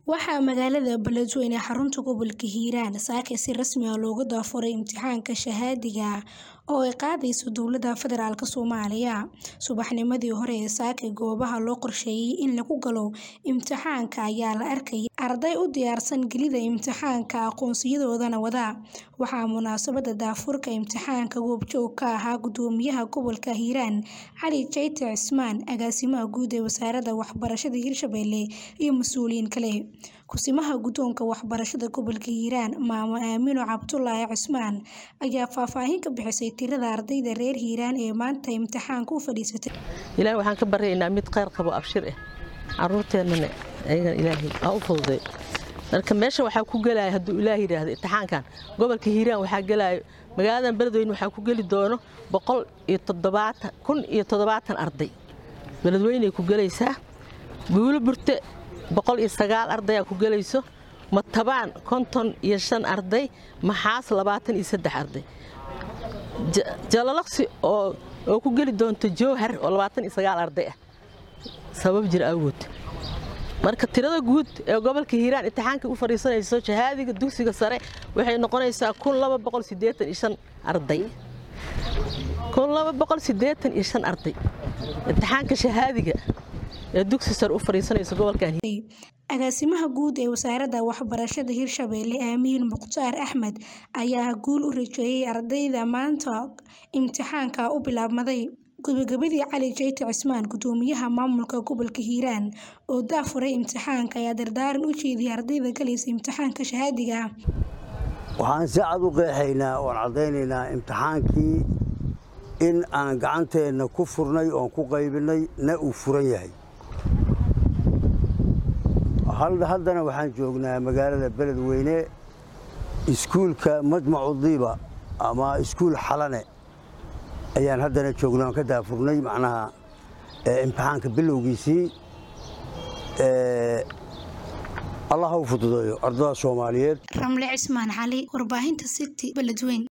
Waxaa magaalada Beledweyne ee xarunta gobolka Hiiraan saaka si rasmi ah looga daafuray imtixaanka shahaadiga ah oo ay qaadayso dowladda federaalk Soomaaliya. Subaxnimadii hore ee saaka goobaha loo qorsheeyay in lagu galo imtixaanka ayaa la arkayay arday u diyaarsan gelidda imtixaanka aqoonsiyadoodana wada. Waxaa munaasabadda daafurka imtixaanka goobjoog ka ahaa Gudoomiyaha Gobolka Hiiraan Cali Jayte Cismaan, Agaasimaha Guud ee Wasaaradda Waxbarashada Hirshabelle iyo mas'uuliyiin kale. Ku-simaha Guddoonka Waxbarashada Gobolka Hiiraan Maamo Aamino Cabdulaahi Cismaan ayaa faahfaahin ka bixisay tirada ardayda reer Hiiraan ee maanta imtixaanka u fadhiisatay. ilaahay waxaan ka baryaynaa mid khayr qabo abshir ah caruurteennana ayagana ilaahay ha u fududay marka meesha waxaa ku gelaya hadduu ilaahay yidhaahdo imtixaankan gobolka hiiraan waxaa gelaayo magaaladan beledweyne waxaa ku geli doono boqol iyo toddobaatan kun iyo toddobaatan arday beledweyney ku gelaysaa guulo burte boqol iyo sagaal ardayaa ku gelayso matabaan konton iyo shan arday maxaas labaatan iyo saddex arday jalalaqsi oo oo ku geli doonto jowhar oo labaatan iyo sagaal arday ah sabab jir awgood marka tirada guud ee gobolka hiiraan imtixaanka u fadhiisanayso shahaadiga dugsiga sare waxay noqonaysaa kun laba boqol siddeetan iyo shan arday kun laba boqol siddeetan iyo shan arday imtixaanka shahaadiga ee dugsi sare u fadhiisanayso gobolkan Agaasimaha Guud ee Wasaaradda Waxbarashada Hirshabelle Aamiin Mukhtaar Axmed ayaa guul u rajeeyay ardayda maanta imtixaanka u bilaabmaday. Gabagabadii Cali Jayte Cismaan, Gudoomiyaha Maamulka Gobolka Hiiraan oo daafuray imtixaanka ayaa dardaaran u jeediyay ardayda galaysa imtixaanka shahaadiga ah. waxaan si cad u qeexaynaa oon caddaynaynaa imtixaankii in aan gacanteenna ku furnay oon ku qaybinay na uu furan yahay haddana waxaan joognaa magaalada beledweyne iskuulka majmacu diiba ama iskuul xalane ayaan haddana joognaa oon ka daafurnay macnaha imtixaanka bilowgiisii allah ha u fududeeyo ardada soomaaliyeed Ramle Cismaan Cali, Warbaahinta City, Beledweyne.